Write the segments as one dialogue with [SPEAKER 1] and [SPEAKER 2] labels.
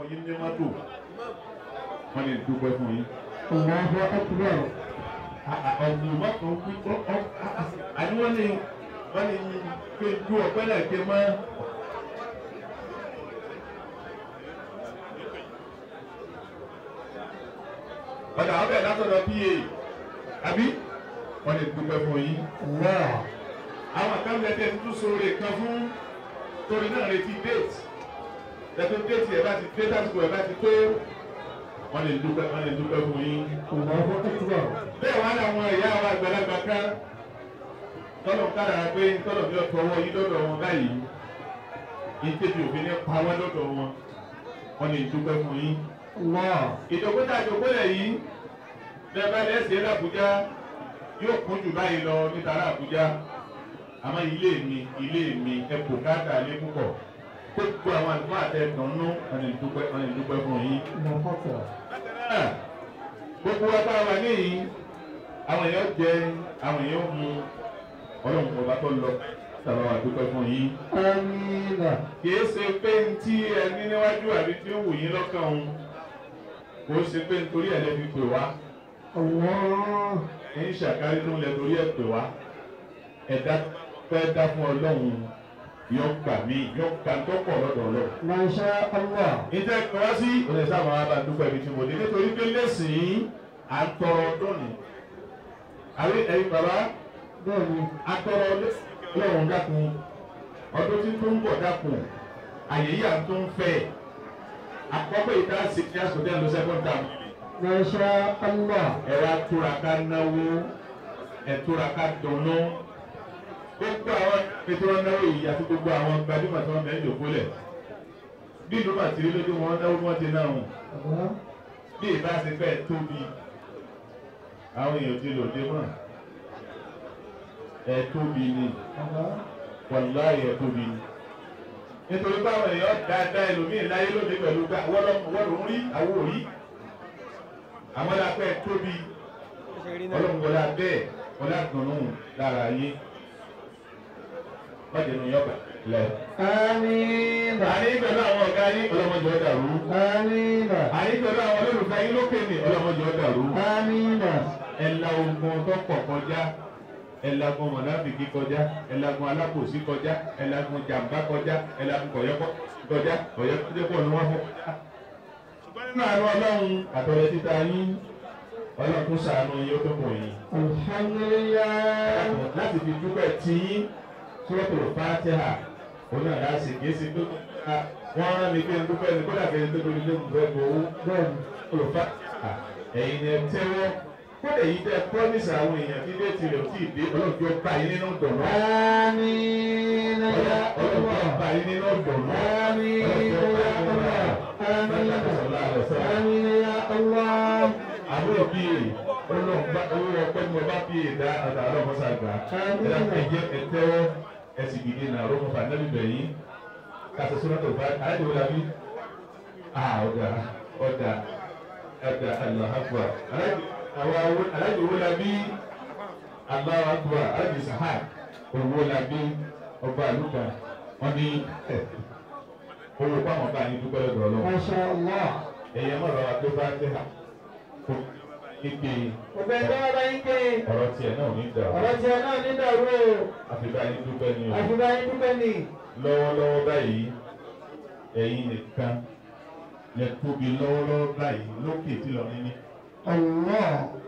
[SPEAKER 1] fún yín ní mọ́tò wọ́n lè dúpẹ́ fún yín.
[SPEAKER 2] Allahu akbar.
[SPEAKER 1] ọ̀gbìn mọ́tò ń pín ọ́ àní wọ́n ní wọ́n ní pé ju ọ̀pẹ́ náà ké mọ́. ọ̀dà ọbẹ̀ látọ̀dọ̀ pa àbí wọ́n lè dúpẹ́ fún yín.
[SPEAKER 2] Allah.
[SPEAKER 1] àwọn kan bẹ tẹ tuntun sóore kan fún torí náà retí déètì tẹtù déètì ẹ bá ti dé tásìkò ẹ bá ti tó wọn lè dúpẹ́ wọn lè dúpẹ́ fún yín.
[SPEAKER 2] Allahu akbar.
[SPEAKER 1] bẹ́ẹ̀ wá làwọn ìyá wa àgbàlagbà kan tọ́lọ̀ kádàrá pé tọ́lọ̀ bí ọ̀tọ̀ wọn yí lọ́dọ̀ wọn báyìí ìtẹ̀bí òfin ní pa wọn lọ́dọ̀ wọn wọn lè dúpẹ́ fún yín.
[SPEAKER 2] Allah.
[SPEAKER 1] ìdókòtà ìdókòlẹ̀ yìí bẹ́ẹ̀ bá lẹ́sẹ̀ l'Àbújá yóò kún jù báyìí lọ níta l'Àbújá àmọ́ ilé mi ilé mi ẹ kò káàkà lé púpọ̀ gbogbo àwọn àlùfáà àtẹ̀kàn nú wọn lè dúpẹ́ wọn lè dúpẹ́ fún yín.
[SPEAKER 2] Allahu akbar.
[SPEAKER 1] náà gbogbo wa bá wà níyìn àwọn èèyàn jẹ àwọn èèyàn mu ọlọ́run ọba tó lọ sábà wà dúpẹ́ fún yín.
[SPEAKER 2] Amina.
[SPEAKER 1] kìí ṣe pé ní tí ẹni níwájú àbí tí ó wù yín lọ́kàn òun kò ṣe pé nítorí ẹ̀ lẹ́bi pè wá
[SPEAKER 2] Allah.
[SPEAKER 1] ń ṣàkárí ló ń lẹ torí ẹ̀ pè wá ẹ̀dá fẹ́ dá fún ọlọ́run yọ gbà mí yọ gbà tó pọ̀ lọ́dọ̀ ọlọ́run.
[SPEAKER 2] Masha Allah.
[SPEAKER 1] ìtẹ́ ìpè wá sí ọ̀sẹ̀ sábà wà bá dúpẹ́ ibi tí mo dé nítorí pé lẹ́sìn à ń tọrọ ọdún ni. àbí ẹ̀yin bàbá
[SPEAKER 2] Bẹ́ẹ̀ni.
[SPEAKER 1] a tọrọ ọlọ́run dákun ọdún tí tó ń bọ̀ dákun àyè yìí à ń tó ń fẹ́ àkọ́kọ́ ìta sí ní àsọdẹ́ ẹ̀ ló sẹ́kọ̀ọ́ tà mí.
[SPEAKER 2] Masha Allah.
[SPEAKER 1] ẹ wá túraká náwó ẹ túraká dùnnú gbogbo àwọn ètò wọn náwó yìí àti gbogbo àwọn gbajúmọ̀ tí wọ́n bẹ̀rẹ̀ jòkó lẹ̀ bí ìlú màtìrí lójú wọn náwó wọn ti náà hùn
[SPEAKER 2] Allah.
[SPEAKER 1] bí ìbá ṣe fẹ́ tóbi àwọn èèyàn ti lòdì mọ́ ẹ tóbi ni
[SPEAKER 2] Allah.
[SPEAKER 1] wàláyé ẹ tóbi ni nítorí báwọn èèyàn dáadáa ẹlòmíín láyé lóde pẹ̀lú gbà wọ́n ló ń rí àwọn òrí àwọn lápẹ́ tóbi ọlọ́run wọlé abẹ́ wọlé àgbọ̀nù lára yé wọ́n nù yọ̀gbà lẹ̀.
[SPEAKER 2] Amina.
[SPEAKER 1] àní pẹ̀lú àwọn ọ̀gá yín ọlọ́mọdé ọ̀dà rú.
[SPEAKER 2] Amina.
[SPEAKER 1] àní pẹ̀lú àwọn olólùfẹ́ yín lókè ní ọlọ́mọdé ọ̀dà rú.
[SPEAKER 2] Amina.
[SPEAKER 1] ẹ̀la ogun tó pọ̀ kọjá ẹ̀lagun mọ̀nàfìkì kọjá ẹ̀lagun alákòsí kọjá ẹ̀lagun jàmbá kọjá ẹ̀lagun kọ̀yọ́kọ́ kọjá kọ̀yọ́kọ́ ni wọ́n fọ́. ṣùgbọ́n nínú àánú ọlọ́run àtọ̀rẹ́ títa yín ọlọ́run tó ṣàánú yín ó tó kùn yín.
[SPEAKER 2] Alhamdulillah.
[SPEAKER 1] láti fi dúpẹ́ tí suratul Fatiha òun náà láti kìí ṣe pé wọ́n rán mi pé dúpẹ́ ní kódà kẹ́ni tó lórí lé nǹkan ẹ̀kọ́ owó
[SPEAKER 2] Bẹ́ẹ̀ni.
[SPEAKER 1] suratul Fatiha ẹ̀yin ni ẹ tẹ́wọ́ kódà èyí tẹ́ promise àwọn èèyàn tí dé tirẹ̀ ò tí ì dé ọlọ́jọ́ bá yín nínú dọ̀nà
[SPEAKER 2] Amina ya
[SPEAKER 1] ọlọ́jọ́
[SPEAKER 2] Allah.
[SPEAKER 1] bá yín nínú dọ̀nà
[SPEAKER 2] Amina ya Allah. Amina. Amina ya Allah.
[SPEAKER 1] àbúrò bíi ọlọ́gbà owó ọpẹ́ ni mo bá bíi ìdá àtà ọlọ́mọṣà gbà ẹ̀dá ẹ̀jẹ̀ ẹ̀tẹ́wọ́ ẹ̀sìn gidi náà ọlọ́mọ fà nẹ́bí bẹ̀yìn kàṣẹ sọ́nà tó bá alájọ wọlé àbí ọ̀dà ọ̀dà ọ̀dà aláhàgbà alájọ wọlé àbí aláhàgbà alájọ sàhà owó làbí ọba àlùkà wọn ní owó pàmò bá yín dúpẹ́ lọ́dọ̀ ọlọ́wọ́
[SPEAKER 2] Masha Allah.
[SPEAKER 1] ẹ̀yẹ mọ̀rọ̀ wa tó bá tẹ̀ hà kó kéke
[SPEAKER 2] Ọ̀bẹ tó wá bá yín ké.
[SPEAKER 1] ọ̀rọ̀ tiẹ̀ náà ní ìdá
[SPEAKER 2] Ọ̀rọ̀ tí ẹ náà ní dàrú o.
[SPEAKER 1] àfi báyìí dúpẹ́ ní o
[SPEAKER 2] Àfi bá yín dúpẹ́ nì.
[SPEAKER 1] lọ́wọ́lọ́wọ́ báyìí ẹ̀yin nìkan lẹ tóbi lọ́wọ́lọ́wọ́ báyìí lókè tí lọ́rin ní
[SPEAKER 2] Allah.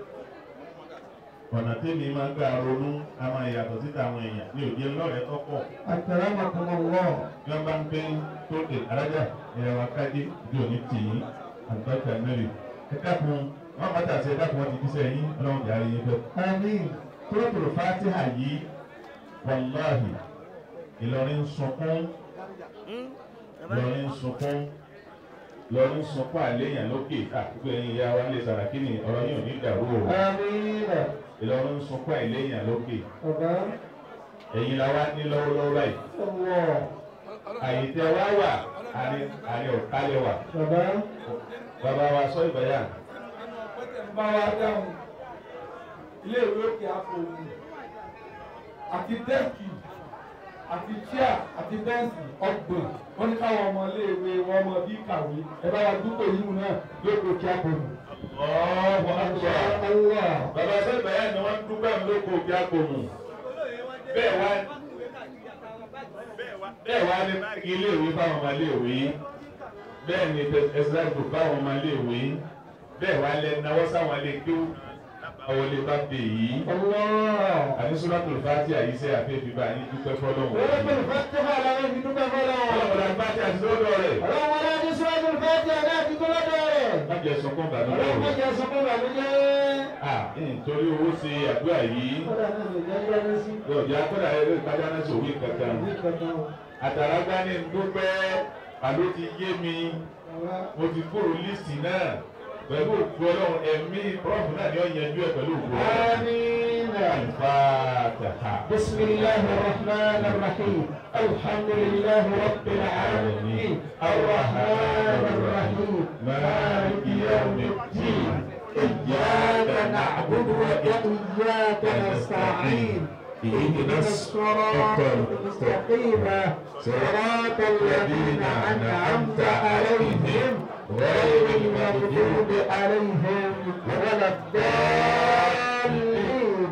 [SPEAKER 1] ọ̀nà tẹ́mi máa gbà ronú a máa yàtọ̀ síta àwọn èèyàn ní òde lọ́rẹ̀ẹ́ tọ́pọ̀
[SPEAKER 2] Akramakumullah.
[SPEAKER 1] bí wọ́n bá ń gbé tóde arájà ìrẹ̀wà kájí ìdí òní tì í àgbàkà mẹ́rin ẹ dákun wọ́n bá tàṣẹ ẹ dákun wọ́n ti díṣẹ́ yín ọlọ́run ìyá rẹ̀ yín fẹ́.
[SPEAKER 2] Àmín.
[SPEAKER 1] Suratul Fatiha yìí wàláhì Ìlọrin sunkún Ìlọrin sunkún Ìlọrin sunkún àléyàn lókè àkókò ẹ̀yin ìyá wa lè sàràkí ni ọ̀rọ̀ yìí ò ní dàrú o
[SPEAKER 2] Àmín.
[SPEAKER 1] Ìlọrin sunkún àléyàn lókè
[SPEAKER 2] Ọ̀gá.
[SPEAKER 1] ẹ̀yin la wá ní lọ́wọ́lọ́wọ́ báyìí
[SPEAKER 2] Allah.
[SPEAKER 1] àyè tẹ wá wà àní àní ọ̀kálẹ̀ wà
[SPEAKER 2] Bàbá.
[SPEAKER 1] bàbá wa sọ ìbáyà
[SPEAKER 3] bá wa dáhùn ilé ìwé òkè àpòmù àti dẹ́ẹ̀kì àti chair àti bẹ́ǹsì ọgbọ̀n wọ́n ní káwọn ọmọ iléèwé wọn mọ bí kàwé ẹ bá wa dúpọ̀ yìí náà lóko kí á pọ̀jù.
[SPEAKER 1] ọ̀ọ́
[SPEAKER 2] Allah.
[SPEAKER 1] bàbá sẹ́yìn bàyá ni wọ́n dúpẹ́ mi lóko bí agbóhùn bẹ́ẹ̀ wá bẹ́ẹ̀ wá ní iléèwé fáwọn ọmọ iléèwé bẹ́ẹ̀ ni ẹ̀sìláìbù fáwọn ọmọ iléèwé bẹ́ẹ̀ wá lẹ náwó sáwọn ilé kí ó àwọn ilé bá dé yìí
[SPEAKER 2] Allah.
[SPEAKER 1] àní sọ́dọ̀tò fàtí àyíṣẹ́ àfẹ́fẹ́ bá yín dúpẹ́ fọlọ́wọ́
[SPEAKER 2] Suratul Fatiha làwọn fi dúpẹ́ fọlọ́.
[SPEAKER 1] ọlọ́mọdé fàtí àti lọ́dọ̀ rẹ̀
[SPEAKER 2] Ọlọ́run wọlé ní Suratul Fatiha náà ti tó lọ́dọ̀ rẹ̀.
[SPEAKER 1] má jẹ́ sọkún bàbá
[SPEAKER 2] Ọlọ́run má
[SPEAKER 1] rẹ̀
[SPEAKER 2] jẹ́ sọ́kún bàbújẹ́.
[SPEAKER 1] ah nítorí owó ṣe àdúrà yìí
[SPEAKER 2] Kọ́dà náà lè jẹ́ yára sí.
[SPEAKER 1] lọ́ọ̀dì akọ́dà ẹ̀rọ ìtajà náà ṣòwò kankan
[SPEAKER 2] Ní kankan o.
[SPEAKER 1] àtàràgbá ní dúpẹ́ àló ti yé mi
[SPEAKER 2] Bàbá.
[SPEAKER 1] mo ti kúrò líìsì náà pẹ̀lú òkú ọlọ́run ẹ̀mí prọ́fù náà ni ó yanjú ẹ̀ pẹ̀lú òkú ọlọ́run.
[SPEAKER 2] آمين
[SPEAKER 1] الفاتحة
[SPEAKER 2] بسم الله الرحمن الرحيم الحمد لله رب العالمين الرحمن الرحيم مالك يوم الدين إياك نعبد وإياك نستعين اهدنا الصراط المستقيم صراط الذين أنعمت عليهم غير المغضوب عليهم ولا الضالين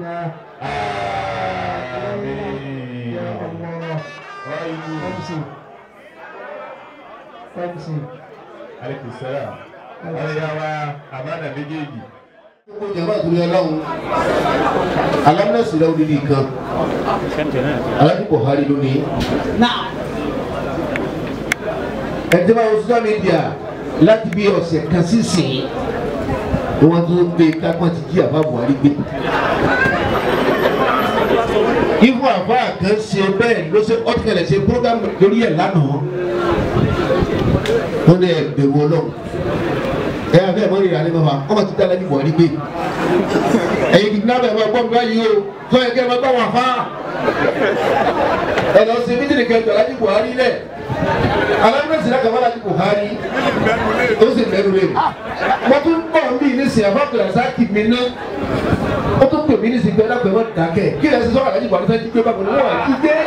[SPEAKER 2] آمين يا الله خمسي خمسي
[SPEAKER 1] عليك السلام أنا يا أمانة بيجيجي
[SPEAKER 4] gbogbo jama torí ọlọ́run alámúnẹ̀sì rẹ̀ odidi kan alájú buhari ló ní. ẹ̀jẹ̀ máa wọ social media láti bí ọ̀sẹ̀ kan sísìn ni wọ́n tún gbé kápọ́n ti jí àbá buhari gbé. ifo àfa kan ṣe bẹ́ẹ̀ ló ṣe ọ̀tẹ̀lẹ̀ ṣe program lórí ẹ̀ lánàá wọ́n ní ẹgbẹ̀rún ọlọ́run ẹ yà fẹ́ mọ́ ìrìn àlẹ́ mọ́fà ọmọ ti dá lẹ́nu buhari gbé ẹ̀yin kìdínlábẹ̀ ẹ̀ máa gbọ́ mi báyìí o tó yẹ kí ẹ máa gbọ́ wọn fá ẹ lọ sí mídìrì kẹjọ alájí buhari lẹ̀ alámúnẹ̀sì náà kàwé alájí buhari ó sì lẹ́nu rẹ̀ mo tún bọ̀ ń bí ní sìn àfọ́kùnrin àsáàkì mi ná ó tún pè mí ní sìn pé ẹ̀dá pẹ̀lú dákẹ́ kí ẹ sì sọ alájí buhari fẹ́ jí gbé bákan náà wọ́n jí gbé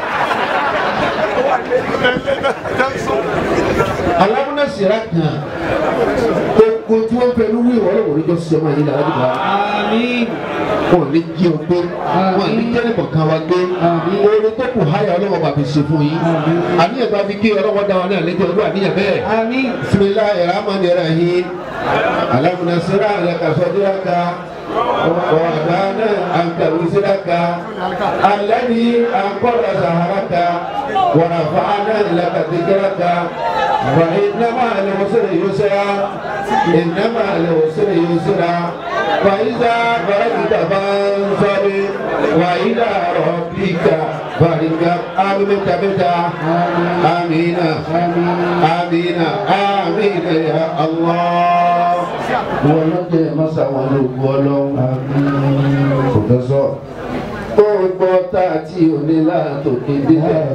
[SPEAKER 4] alámúnẹ̀sì náà kàn gbogbo tí wọ́n fẹ́ ló wí ìwọ́n lọ́wọ́ níjọ́ sí ọmọ yìí lára jùlọ.
[SPEAKER 2] آمين
[SPEAKER 4] wọn ò ní jí o gbé wọn ò ní jẹ́ nìkan kan wa gbé oore tó kù háyà ọlọ́wọ́ bàbí ṣe fún yín àníyàn bá fi kí ọlọ́wọ́ dá wa náà lẹ́jọ́ ọdún àníyàn bẹ́ẹ̀.
[SPEAKER 2] آمين
[SPEAKER 4] bisimilahi rahmani rahim alamunasira alakasọdiraka wàdánà ankawisiraka alani ankọla saharaka wàrafàánà lakadigiraka wà ìnáma alẹ́wọ̀sẹ̀rẹ̀ yusra ìnáma alẹ́wọ̀sẹ̀rẹ̀ yusra wà ìzà bàrẹ́kìtà bá ń sọ́ni wà ìdá rọ̀bìkà bàrìkà amínà mẹ́ta amínà amínà amínà ya Allah wọn lọ jẹ masa wọn ló gbọ́ lọ́wọ́ pòfẹsọ gbogbo tá a ti òní láàtò kéde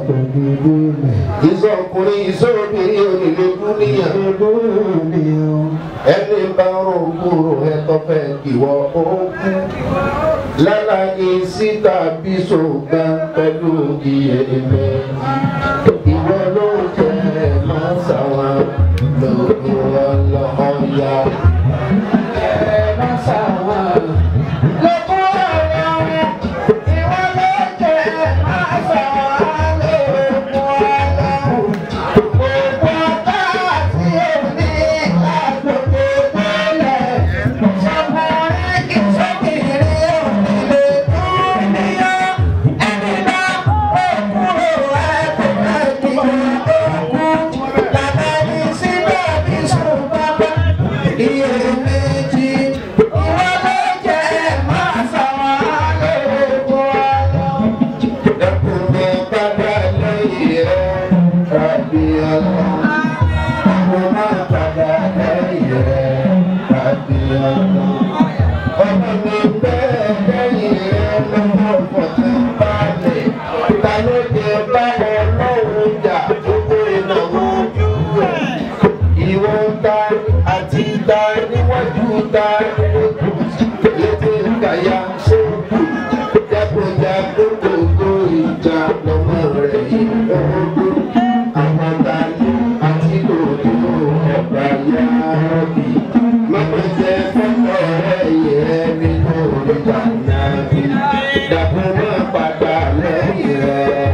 [SPEAKER 4] ìsọkùnrin ìsọbìnrin onílé dúníyà ẹni bá rò kúrò ẹtọ fẹ ìwọ òkú lálàyé síta bí sògbà pẹ̀lú iye ẹbẹ ìwọ ló jẹ masa wọn lóko ọlọ́ọ̀ya. Masa wọn lóko ọlọ́ọ̀ya. Ìwọ ló jẹ masa wọn lóko ọlọ́ọ̀ya. Gbogbo ọ̀tá àti èmi àgbègbè nílẹ̀. Sọkùnrin kì í sókèrè ònílé dúníyà. Ẹni bá òkúrò ẹ̀kọ́ ẹ̀kọ́ òkú. Làbẹ́ni síbẹ̀ bí ṣùgbọ́n iye méjì. Ìwọ ló jẹ́ máa sàwọn lóko ọlọ́. Ẹkùnrin padà lẹ́yìn rẹ̀ rábì ọlọ́. Mo máa padà lẹ́yìn rẹ̀ rábì ọlọ́. Ọmọ mi bẹ́ẹ̀ lẹ́yìn rẹ̀ lọ́wọ́ fọ̀tún balẹ̀. Ta ló jẹ báwo lọ́wọ́ jà gbogbo ìnáwó ojú rẹ̀? Ìwọ ta àti ta níwájú ta lójú létí kàyà sóògùn jágbójà gbogbo ìjà lọ́mọ rẹ̀ yìí lọ́wọ́ àwọn tàyè àti lòdì ẹ̀bà yá bí. Mama jẹ́ fọ́tọ̀ rẹ̀ yẹ nínú ìjà náà bí. Dàbọ̀ máa padà lẹ́yìn rẹ̀.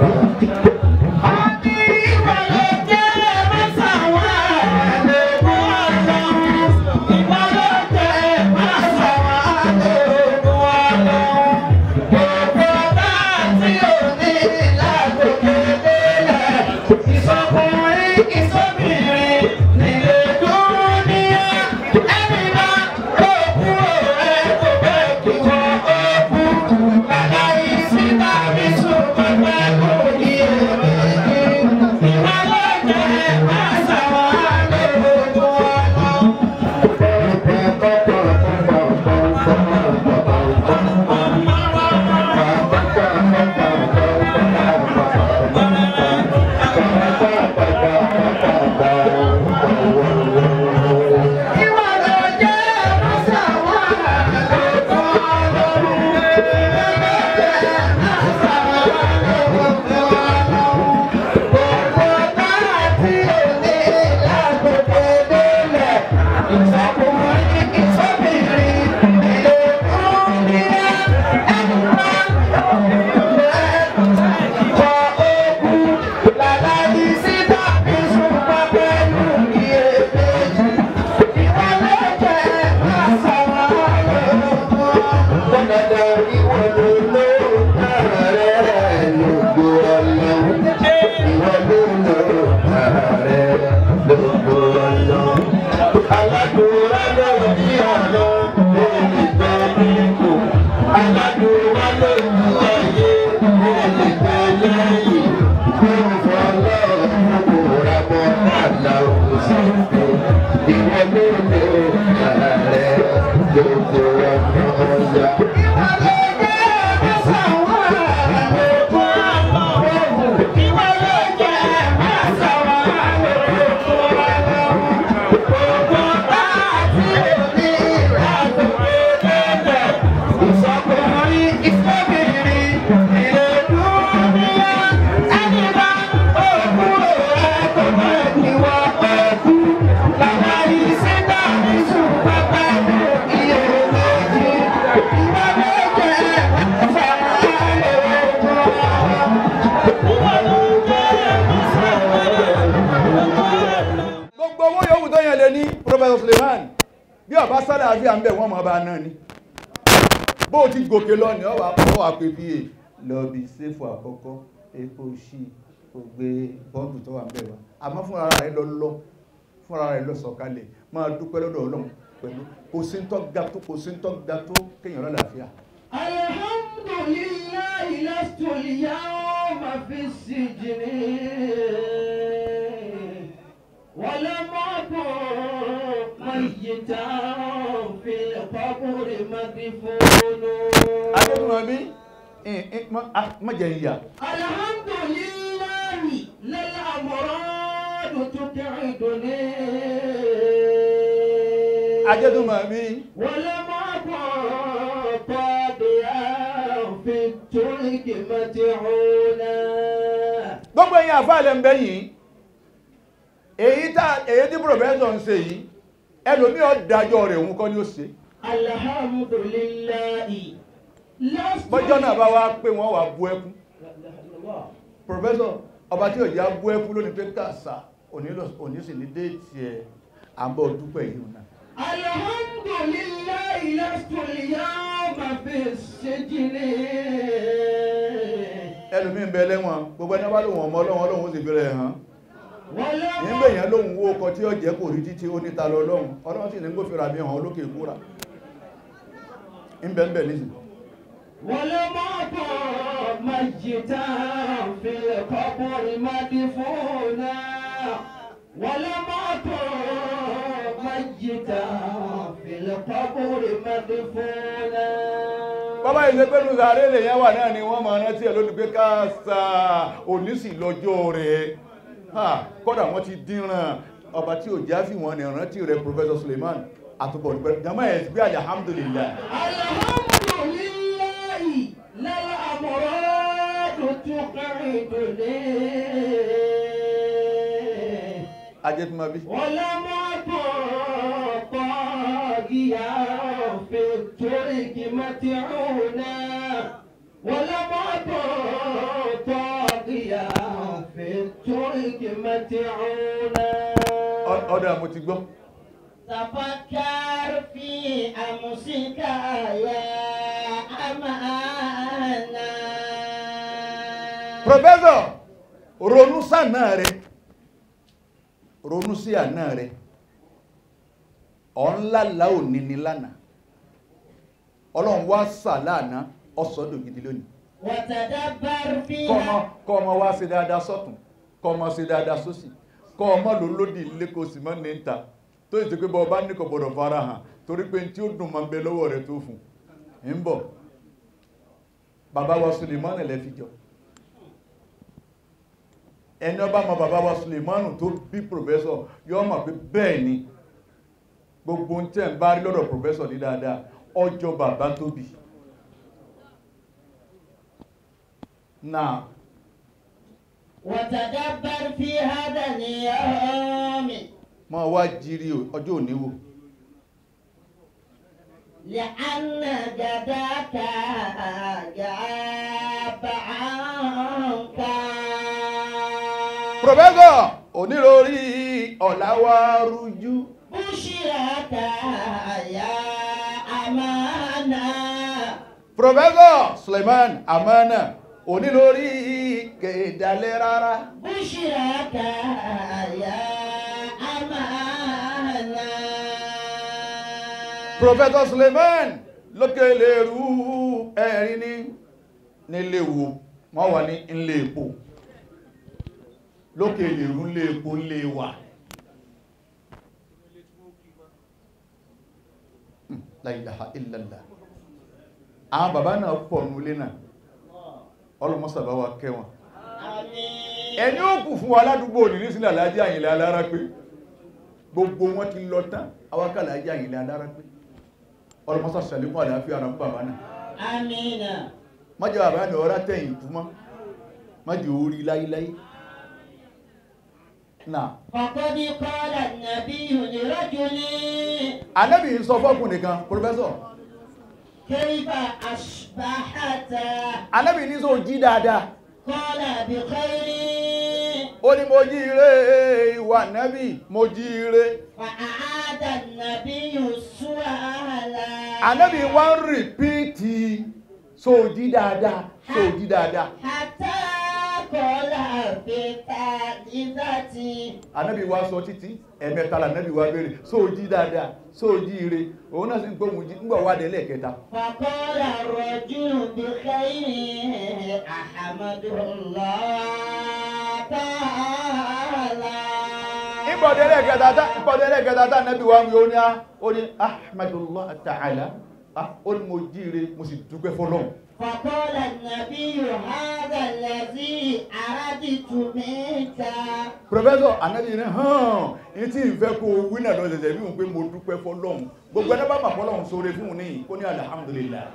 [SPEAKER 3] gbogbo owó yòówù tó yẹn lè ní Professor Suleiman bí ọba sálà àfi à ń bẹ̀ wọ́n mọ̀ bá náà ni bó o ti gòkè lọ ní ọwà ọwà pé bí i lọ bí sẹ́fù àkọ́kọ́ epo ṣí kò gbé bọ́ǹbù tó wà ń bẹ̀ wá àmọ́ fún ara rẹ̀ lọ lọ fún ara rẹ̀ lọ sọ̀kalẹ̀ máa dúpẹ́ lọ́dọ̀ Ọlọ́run pẹ̀lú kò sí ń tọ́ ga tó kò sí ń tọ́ ga tó kéèyàn lálàáfíà
[SPEAKER 2] الحمد لله لست اليوم في السجن ولم أكن ميتا في القبر مدفون
[SPEAKER 3] adétúnmọ̀mí mọ̀jẹ̀ ìyà
[SPEAKER 2] الحمد لله للأمراض تقعدني
[SPEAKER 3] adétúnmọ̀mí
[SPEAKER 2] ولم أكن طابعا في الترك متعونا
[SPEAKER 3] gbogbo ẹ̀yin àfáàlẹ̀ ń bẹ yìí èyí tá èyí tí pòfẹ́sọ̀ ń ṣe yìí ẹlòmí ọ̀dájọ́ rẹ̀ òun kọ́ ní ó ṣe
[SPEAKER 2] الحمد لله لست
[SPEAKER 3] bọ́jọ́ náà bá wá pé wọ́n wà bú ẹkún
[SPEAKER 2] لا إله إلا الله.
[SPEAKER 3] pòfẹ́sọ̀ ọba tí òjá bú ẹkún lónìí pé kàṣà òní sì ní déètì ẹ̀ àbọ̀ dúpẹ́ yìí náà
[SPEAKER 2] الحمد لله لست اليوم في السجن
[SPEAKER 3] ẹlòmí ń bẹ lẹ́wọ̀n gbogbo ẹni bá lóhun ọmọ ọlọ́run ọlọ́run ó sì bẹ̀rẹ̀ hàn
[SPEAKER 2] ولم
[SPEAKER 3] nígbè yẹn lóhun owó ọkọ̀ tí ó jẹ́ kò rí títí ó níta lọ lọ́run ọlọ́run sì ní gbófinra mi hàn olókè ìkúra ń bẹ ń bẹ nísìn
[SPEAKER 2] ولم أكن ميتا في القبر مدفونا ولم أكن ميتا في القبر مدفونا
[SPEAKER 3] bàbá ìṣe pẹ́lú sàárè lè yẹn wà náà ni wọ́n máa rántí ẹ̀ lónìí pé káàsà onísì lọ́jọ́ rẹ̀ ha kọ́dà wọ́n ti dínràn ọba tí ò já fi wọn ní rántí rẹ̀ Professor Suleiman àtúbọ̀ nípẹ́ jama ẹ̀ bí alhamdulillah
[SPEAKER 2] الحمد لله لا الأمراض يعيدني
[SPEAKER 3] ajẹ́tùmọ̀bí
[SPEAKER 2] ولم أكن طاغيا في الترك متعونا ولم أكن طاغيا في الترك متعونا
[SPEAKER 3] ọ̀dọ̀ mo ti gbọ́
[SPEAKER 2] تفكر في أمسك يا أمانة
[SPEAKER 3] professor ronú sànà rẹ ronú sí àná rẹ ọ̀nlá òní ni lánàá ọlọ́run wá sà lánàá ọ̀sọ́dọ̀ gidi lónìí
[SPEAKER 2] وتدبر
[SPEAKER 3] kọ́ ọmọ
[SPEAKER 2] فيها
[SPEAKER 3] kọ́ ọmọ wá sí dáadáa sọ́tún kọ́ ọmọ sí dáadáa sósì kọ́ ọmọ ló lódì ilé kò sì mọ́ ní ta tó ìsìn pé bọ́ bá ní kò gbọ́dọ̀ fara hàn torí pé tí ó dùn máa ń bẹ lọ́wọ́ rẹ̀ tó fún ń bọ̀ bàbá wa Sulemani lẹ́ fi jọ ẹni ọba mọ bàbá wa Sulemani tó bí pòfẹ́sọ̀ yọ mọ̀ pé bẹ́ẹ̀ ni gbogbo ń tẹ́ ń bá rí lọ́dọ̀ pòfẹ́sọ̀ ní dáadáa ọjọ́ bàbá tó bí náà
[SPEAKER 2] وتدبر في هذا اليوم
[SPEAKER 3] mọ́ wá jírí ọjọ́ òní wò
[SPEAKER 2] لأن جداك جاب عنك
[SPEAKER 3] Professor onírorí ọ̀làwà rújú
[SPEAKER 2] بشرك يا أمانة
[SPEAKER 3] Professor Suleiman Amana onírorí kèdàlẹ́ rárá
[SPEAKER 2] بشرك يا أمانة
[SPEAKER 3] Professor Suleiman lókè lè rú ẹ̀rin ní nílé wo wọ́n wà ní ilé epo lókè lè rú ilé epo ilé wà Hmm, la ilaha illallah àwọn bàbá náà pọ̀ nulé náà ọlọ́mọ́sàbá wa kẹwọn
[SPEAKER 2] آمين
[SPEAKER 3] ẹni ó kù fún wa ládùúgbò ní nísìlẹ̀ alájẹ́ àyìnlẹ̀ alára pé gbogbo wọn ti lọ tán awákàlà ajẹ́ àyìnlẹ̀ alára pé ọlọ́mọ́sà sàlékún àlàáfíà ara fún bàbá náà
[SPEAKER 2] آمين
[SPEAKER 3] májẹ̀ bàbá ní ọ̀rá tẹ̀yìn túmọ́ májẹ̀ orí láíláí náà
[SPEAKER 2] فقد قال النبي لرجل
[SPEAKER 3] anẹ́bì ń sọ fọ́kùn nìkan pòfẹ́sọ̀
[SPEAKER 2] كيف أصبحت
[SPEAKER 3] anẹ́bì ní sọ jí dáadáa
[SPEAKER 2] قال بخير
[SPEAKER 3] ó ní mo jí ire ìwà nẹ́bì mo jí ire
[SPEAKER 2] فأعاد النبي السؤال
[SPEAKER 3] anẹ́bì wá ń rìpíìtì sọ jí dáadáa sọ jí dáadáa
[SPEAKER 2] حتى قال في الثالثة
[SPEAKER 3] anabi wa sọ títí ẹ̀mẹ́ta la anabi wa béèrè so jí dáadáa so jí ire òun náà sì ń gbóhùn jí ńgbà wà dé lẹ́ẹ̀kẹta
[SPEAKER 2] فقال الرجل بخير أحمد الله تعالى
[SPEAKER 3] ìbọ̀dé lẹ́ẹ̀kẹta tá ìbọ̀dé lẹ́ẹ̀kẹta tá anabi wa ń yọ ní a ó ní ahmadullah ta'ala ah ó ní mo jí ire mo sì dúpẹ́ fọlọ́hun
[SPEAKER 2] فقال النبي هذا الذي أردت منك
[SPEAKER 3] professor anabi ní hàn ní tí ìfẹ́ kó wí náà lọ ṣẹ̀ṣẹ̀ bí wọn pé mo dúpẹ́ fọlọ́hun gbogbo ẹni bá bà fọlọ́hun sóore fún un ní kó ní alhamdulillah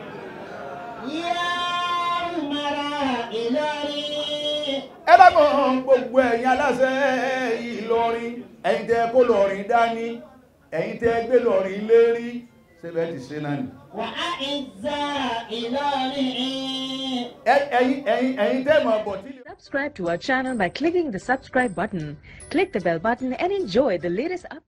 [SPEAKER 2] يا عمر إلهي
[SPEAKER 3] ẹ bá mọ̀ gbogbo ẹ̀yin aláṣẹ Ìlọrin ẹ̀yin tẹ́ kó lọ́rin dání ẹ̀yin tẹ́ gbé lọ́rin lérí ṣébẹ̀ ti ṣe náà ni
[SPEAKER 2] وأعزاء إلهي
[SPEAKER 3] Ẹ- ẹ̀yin ẹ̀yin ẹ̀yin tẹ́ mọ̀ bọ̀ tí
[SPEAKER 5] Subscribe to our channel by clicking the subscribe button. Click the bell button and enjoy the latest updates.